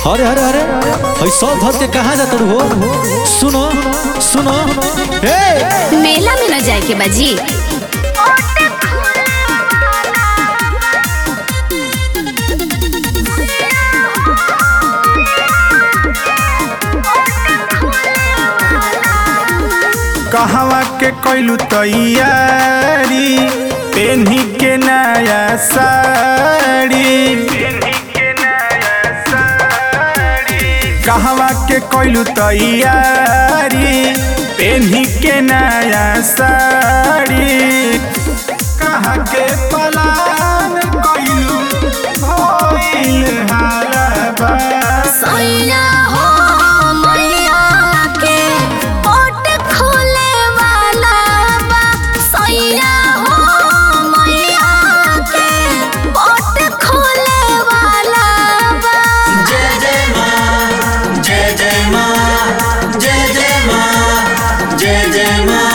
अरे अरे अरे भाई सब धर के कहाँ जाता हो सुनो सुनो ए मेला में न जाए के बाजी कहवा के कैलू तैयारी पेन्ही के नया साड़ी कहवा के कैलू तैयारी पेन्ही के नया साड़ी कहाँ के पलान कैलू भइल हालबा सैया हो मैया के पोट खोले वाला बा सैया हो मैया के पोट खोले वाला बा जय जय माँ जय जय माँ जय जय माँ जय जय माँ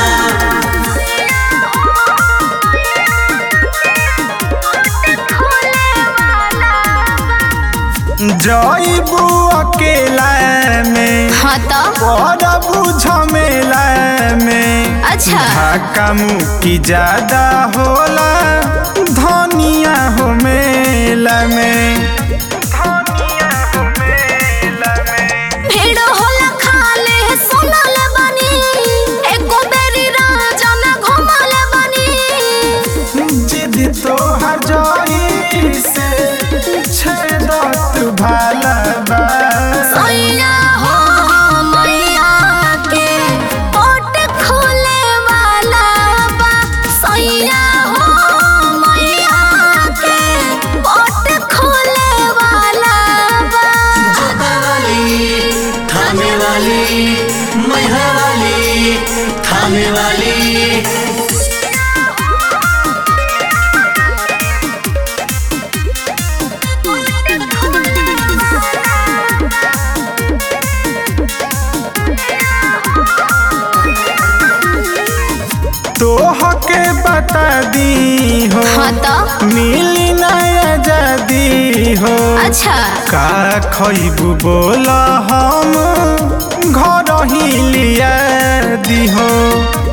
जईबू अकेला में हाँ तो पड़बू झमेला में अच्छा धक्का मुक्की ज्यादा होला धनिया हो मेला में भीड़ होला खाले सुनल बानी एको बेरी राजा में घुमल बानी जिद तोहर जई से छेदत भाला बा सैया हो मैया के पोट खोले वाला बा सैया हो मैया के पोट खोले वाला बा जोता वाली थामे वाली मैहा वाली थामे वाली तोह के बता दी हो हाँ तो मिली नया जदी हो अच्छा का खइबू बोला हम घर ही लिया दी हो